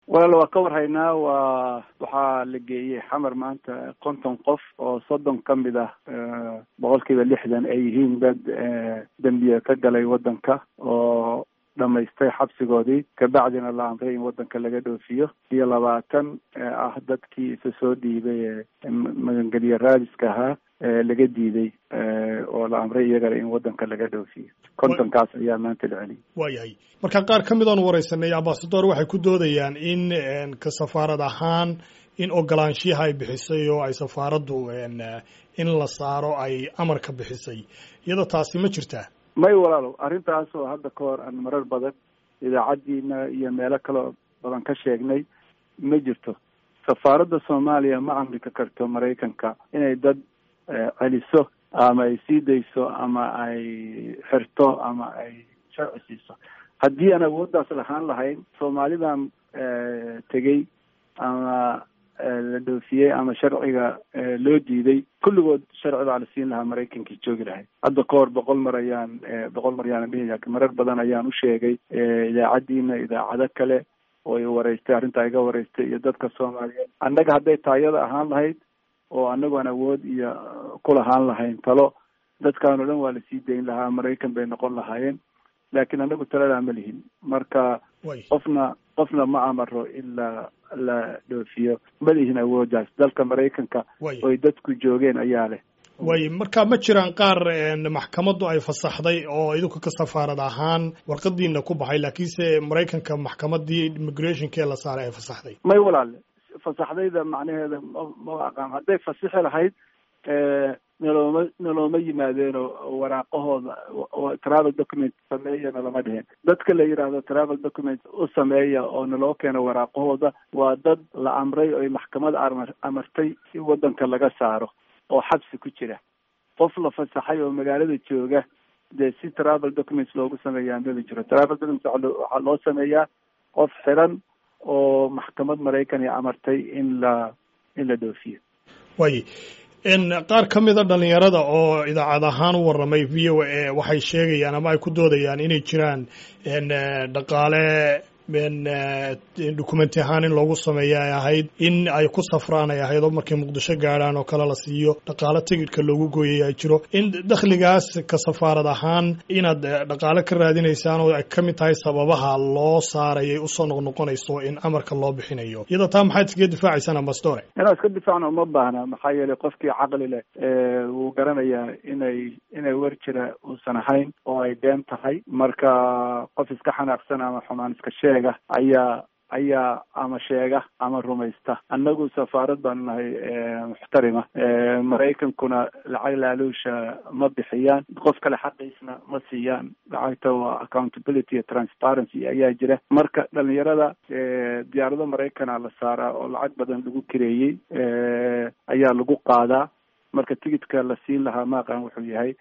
walaal waa ka warhaynaa waa waxaa la geeyey xamar maanta konton qof oo soddon ka mid ah boqol kiiba lixdan ay yihiin dad dembiye ka galay waddanka oo dhamaystay xabsigoodii kabacdina la amray in waddanka laga dhoofiyo iyo labaatan ah dadkii isa soo dhiibay ee magangelye raadiska ahaa laga diiday oo la amray iyagana in waddanka laga dhoofiyo kontonkaas ayaa maanta la celiyay waayahay marka qaar ka mid oon wareysanay ambasador waxay ku doodayaan in ka safaarad ahaan in ogolaanshiyaha ay bixisay oo ay safaaraddu in la saaro ay amarka bixisay iyadoo taasi ma jirtaa may walaalow arrintaas oo hadda ka hor aan marar badan idaacaddiina iyo meelo kaleo badan ka sheegnay ma jirto safaaradda soomaaliya ma amrika karto maraykanka inay dad celiso ama ay sii dayso ama ay xirto ama ay sharci siiso haddii aan awooddaas lahaan lahayn soomaalidan tegey ama la dhoofiyey ama sharciga loo diiday kulligood sharci baa la siin lahaa maraykankii joogi lahay hadda ka hor boqol mar ayaan boqol mar ayaan dhihi marar badan ayaan u sheegay idaacaddiina idaacado kale oo i wareystay arrintaa iga wareystay iyo dadka soomaaliyeed annaga hadday taayada ahaan lahayd oo anagoon awood iyo ku lahaan lahayn talo dadkaan o dhan waa lasii dayn lahaa maraykan bay noqon lahaayeen laakiin anagu taladaa ma lihin marka qofna qofna ma amaro in la la dhoofiyo ma lihin awooddaas dalka maraykanka oy dadku joogeen ayaa leh way marka ma jiraan qaar maxkamaddu ay fasaxday oo idinku ka safaarad ahaan warqadiina ku baxay laakiinse maraykanka maxkamaddii immigrationkee la saaray ay fasaxday may walaale fasaxdayda macnaheeda ma aqaan hadday fasixi lahayd nalooma nalooma yimaadeenoo waraaqahooda travel document sameeya nalama dheheen dadka la yidhaahdo travel document u sameeya oo naloo keeno waraaqahooda waa dad la amray oy maxkamad amar amartay in waddanka laga saaro oo xabsi ku jira qof la fasaxay oo magaalada jooga dee si travel documents loogu sameeyaa maba jiro travel documents waxaa loo sameeyaa qof xiran oo maxkamad maraykan ay amartay in la in la dhoofiyo way qaar ka mida dhalinyarada oo idaacad ahaan u warramay v o a waxay sheegayaan ama ay ku doodayaan inay jiraan dhaqaale documenti ahaan in loogu sameeya ay ahayd in ay ku safraan ay ahayd oo markay muqdisho gaadhaan oo kale la siiyo dhaqaale tigidhka loogu gooyay ay jiro in dakhligaas ka safaarad ahaan inaad dhaqaale ka raadinaysaan oo ay ka mid tahay sababaha loo saarayay usoo noqnoqonayso in amarka loo bixinayo iyadoo taa maxaad iskaga difaacaysaan ambasdore inaan iska difaacno uma baahna maxaa yeelay qofkii caqli leh wuu garanayaa inay inay wer jira uusan ahayn oo ay been tahay marka qof iska xanaaqsan ama xumaan iska sheega ayaa ayaa ama sheega ama rumaysta annagu safaarad baanu nahay muxtarima maraykankuna lacag laaluusha ma bixiyaan qof kale xaqiisna ma siiyaan lacagta waa accountability iyo transparency ayaa jira marka dhalinyarada diyaarado maraykana la saaraa oo lacag badan lagu kireeyey ayaa lagu qaadaa marka tigidka la siin lahaa maaqan wuxuu yahay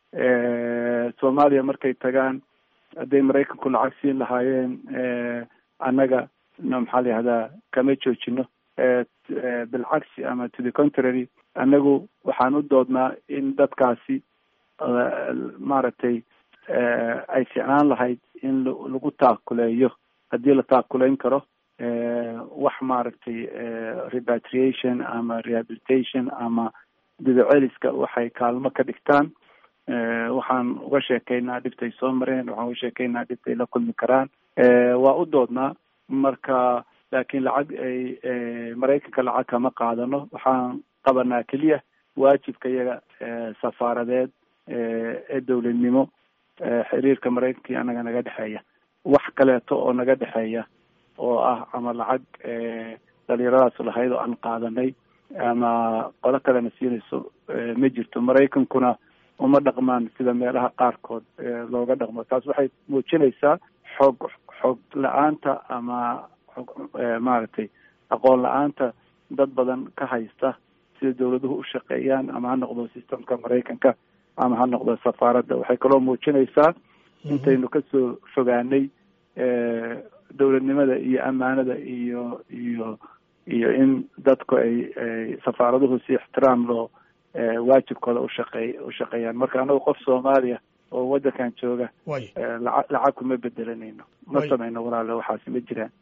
soomaaliya markay tagaan hadday maraykanku lacag siin lahaayeen annaga maxaa la yihahdaa kama joojino bilcagsi ama to the contrary annagu waxaan u doodnaa in dadkaasi maaragtay ay ficnaan lahayd in lagu taakuleeyo haddii la taakuleyn karo wax maaragtay repatriation ama rehabilitation ama didaceliska waxay kaalmo ka dhigtaan waxaan uga sheekaynaa dhibtay soo mareen waxaan uga sheekaynaa dhibtay la kulmi karaan waa u doodnaa marka laakiin lacag ay maraykanka lacag kama qaadano waxaan qabanaa keliya waajibka iyaga safaaradeed ee dowladnimo xiriirka maraykanka iyo annaga naga dhexeeya wax kaleeto oo naga dhexeeya oo ah ama lacag dhalinyaradaas lahayd oo aan qaadanay ama qolo kalena siinayso ma jirto maraykankuna uma dhaqmaan sida meelaha qaarkood looga dhaqmo taas waxay muujinaysaa xoog xoog la-aanta ama xog maaragtay aqoon la-aanta dad badan ka haysta sida dawladuhu u shaqeeyaan ama ha noqdo systemka maraykanka ama ha noqdo safaaradda waxay kaloo muujinaysaa intaynu kasoo fogaanay dowladnimada iyo ammaanada iyo iyo iyo in dadku ay safaaraduhu si ixtiraam loo waajibkooda ushaqeey ushaqeeyaan marka anagu qof soomaaliya oo waddankan jooga lacag lacag kuma bedelanayno ma samayno walaale waxaasi ma jiraan